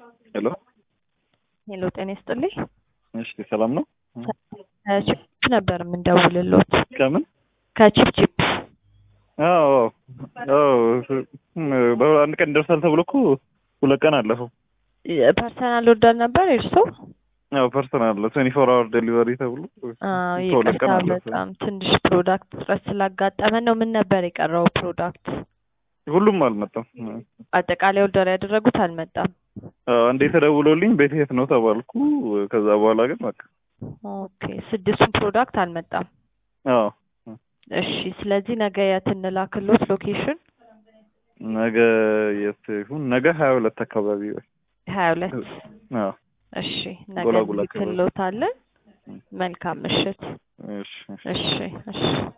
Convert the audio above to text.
ሄሎ ሄሎ ጤና ይስጥልኝ። እሺ ሰላም ነው? ከቺፕ ነበር የምንደውልሎት። ከምን? ከቺፕቺፕ አዎ አዎ በአንድ ቀን ይደርሳል ተብሎ እኮ ሁለት ቀን አለፈው። ፐርሰናል ኦርደር ነበር እርሶ? ያው ፐርሰናል ትዌንቲ ፎር አወር ዴሊቨሪ ተብሎ አዎ ከሁለት ቀን ይቅርታ፣ አለፈ። በጣም ትንሽ ፕሮዳክት እጥረት ስላጋጠመን ነው። ምን ነበር የቀረው ፕሮዳክት? ሁሉም አልመጣም። አጠቃላይ ኦርደር ያደረጉት አልመጣም። አዎ፣ አንዴ ተደውሎልኝ ቤት የት ነው ተባልኩ። ከዛ በኋላ ግን በቃ ኦኬ ስድስቱን ፕሮዳክት አልመጣም። አዎ እሺ ስለዚህ ነገ የት እንላክሎት ሎኬሽን? ነገ የት ይሁን? ነገ ሀያ ሁለት አካባቢ ወይ ሀያ ሁለት አዎ እሺ ነገ ጎላጎላ አካባቢ። እንልክሎታለን። መልካም ምሽት። እሺ እሺ እሺ እሺ